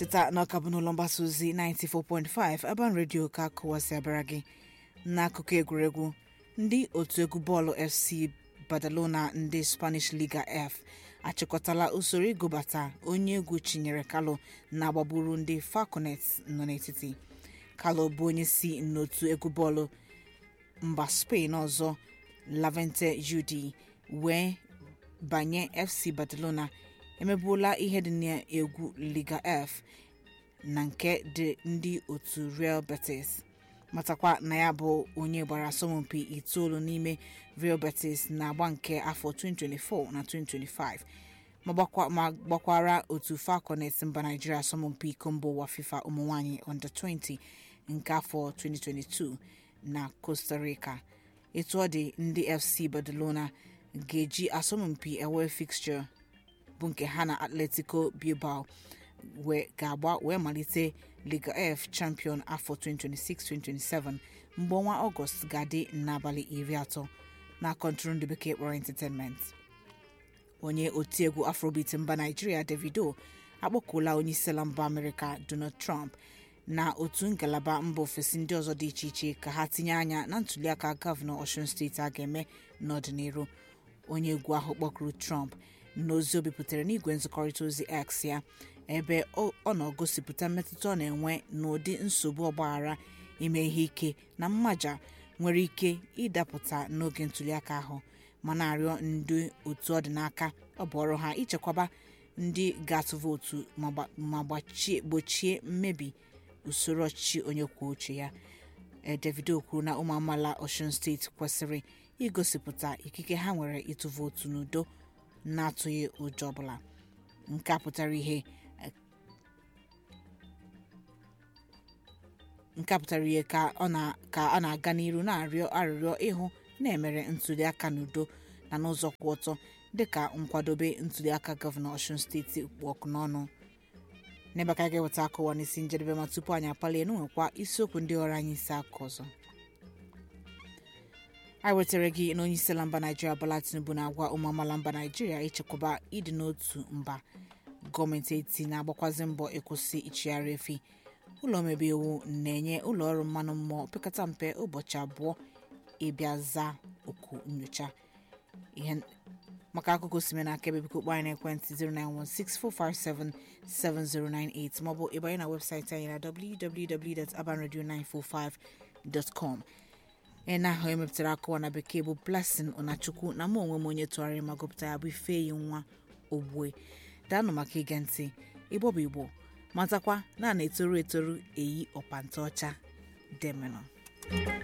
cheta na ọka bụ n'ụlọ mgbasa ozi 94.5 Urban Radio ka kụwasị abịara gị n'akụkọ egwuregwu ndị otu egwu bọọlụ FC Badalona ndị Spanish Liga F achịkọtala usoro ịgụbata onye egwu Chinyere Kalou na-agbagburu ndị Falconets nọ n'etiti Kalou bụ onye si n'otu egwu bọọlụ mba Spain ọzọ Levante UD wee banye FC Barcelona emebuola ihe dị n'egwu Liga F na nke dị ndị otu Real Betis matakwa na ya bụ onye gbara asọmpi itoolu n'ime Real Betis na agba nke afọ 2024 na 2025 ma gbakwara otu Falconets mba Nigeria asọmpi iko mba ụwa FIFA ụmụnwaanyị under 20 nke afọ 2022 na Costa Rica etu ọ dị ndị FC Barcelona ga-eji asọmpi away fixture bụ nke ha na Atletico Bilbao ga-agba wee malite Liga F champion afọ 2026-2027 mgbe ọnwa ọgọst ga-adị n'abalị iri atọ na kọntụrụndụ bekee kpọrọ entertainment onye otiegwu afrobeat mba naijiria davido akpọkuola onyeisiala mba amerịka donald trump na otu ngalaba mba ofesi ndị ọzọ dị iche iche ka ha tinye anya na ntuliaka gọvanọ osun steeti a ga-eme n'ọdịnihu onye egwu ahụ kpọkuru trump n'ozi o bipụtara n'igwe nzikọrịta ozi x ya ebe ọ na-egosipụta mmetụta ọ na-enwe n'ụdị nsogbu ọgbaghara ime ihe ike na mmaja nwere ike ịdapụta n'oge ntuliaka ahụ ma na-arịọ ndị otu ọ dị n'aka ọ bụ ọrụ ha ichekwaba ndị ga-atụ vootu ma gbochie mmebi usoro ọchịchị onye kwuo uche ya Davido kwuru na ụmụ amaala Osun steeti kwesịrị igosipụta ikike ha nwere ịtụ vootu n'udo na-atụghị ụjọ ọbụla nke a pụtara ihe nke a pụtara ihe ka a na-aga n'iru na-arịọ arịrịọ ịhụ na-emere ntuliaka n'udo na n'ụzọ kwụ ọtọ dịka nkwadobe ntuliaka gọvanọ Osun steeti kpụ ọkụ n'ọnụ n'ebe ka ga-eweta akụwa n'isi njedebe ma tupu anyị apalie n'nwekwa isiokwu ndị ọrụ anyị isi aka ọzọ anyị wetara gị na onye isi ala mba naijiria Bola Tinubu na-agwa ụmụ amaala mba naijiria ichekwaba ịdị n'otu mba gọọmenti eti na-agbakwazi mbọ ịkwụsị ichigharị efi ụlọ omebe iwu na-enye ụlọ ọrụ mmanụ mmụọ opekata mpe ụbọchị abụọ ịbịa zaa oku nyocha ihe maka akụkọ osime na akaebe biko kpọọ anyị n'ekwentị 09164577098 maọbụ ịbanye na webụsaịtị anyị na www.abanradio945.com ị na-ahụ emepụtara akụwa na bekee bụ blessing ọnachukwu na mụ onwe m onye tụgharịrị ma gụpụta ya bụ ifeyi nwa ogbue daanụ maka ige ntị igbo bụ igbo matakwa na a na-etoru etoru eyi ọpanta ọcha demenụ